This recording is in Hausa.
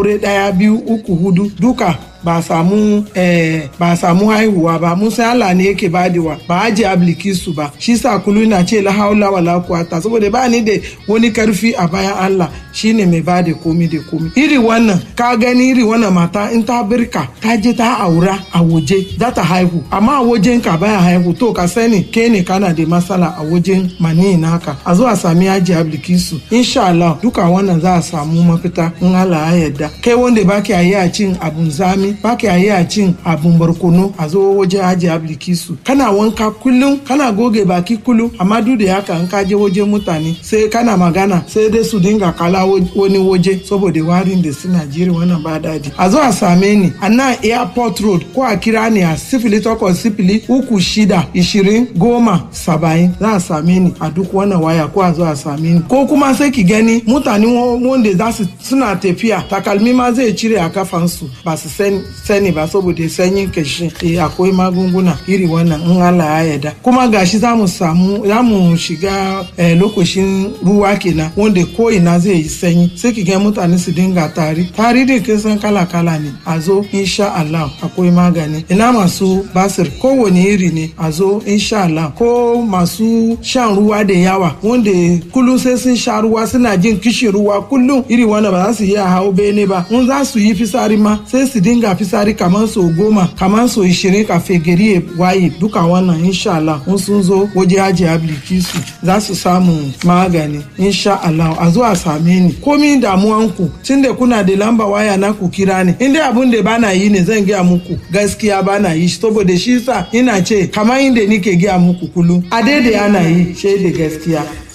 aure ɗaya biyu uku hudu duka ba samu eh, ba samu haihuwa ba mun san Allah ne yake badewa ba aje ablikisu ba shi sa kulu na ce la haula wala quwata saboda ba ni da wani karfi a bayan Allah shine mai bada komi da komi iri wannan ka gani iri wannan mata in ta birka ta je ta aura a waje za ta haihu amma a wajen ka baya haihu to ka sani ke ne kana da matsala a wajen mani naka a zo a sami aje ablikisu insha Allah duka wannan za a samu mafita in Allah ya yarda kai wanda baki yi a cin abun zami ba ka yi a cin abun barkono a zo wajen aji ablikisu kana wanka kullum kana goge baki kullum amma duk da haka in ka je wajen mutane sai kana magana sai dai su dinga kala wani waje saboda warin da suna jiri wannan ba daɗi a zo a same ni a nan airport road ko a kira ni a sifili takwas sifili uku shida ishirin goma saba'in za a same ni a duk wannan waya ko a zo a same ni ko kuma sai ki gani mutane wanda za su suna tafiya takalmi ma zai cire a kafansu ba su sani sani ba saboda sanyin kashi eh akwai magunguna iri wannan in Allah ya yarda kuma gashi za mu samu za mu shiga eh, lokacin ruwa kenan wanda ko ina zai yi sanyi sai ki ga mutane su dinga tari tari da kin san kala kala ne a zo insha Allah akwai magani ina masu basir kowane iri ne a zo insha Allah ko masu shan ruwa da yawa wanda kullum sai sun sha ruwa suna jin kishin ruwa kullum iri wannan ba za su iya hau bene ba in za su yi fisari ma sai su dinga fisari kamar so goma kamar so ishirin kafin gari ya waye duka wannan insha Allah in sun zo waje aji ablikisu za su samu magani insha Allah a zo a same ni komi damuwanku tun da kuna da lamba waya na ku kira ni in dai abun da bana yi ne zan gaya muku gaskiya bana yi saboda shi sa ina ce kamar inda nike gaya muku kullum a daidai ana yi shaida gaskiya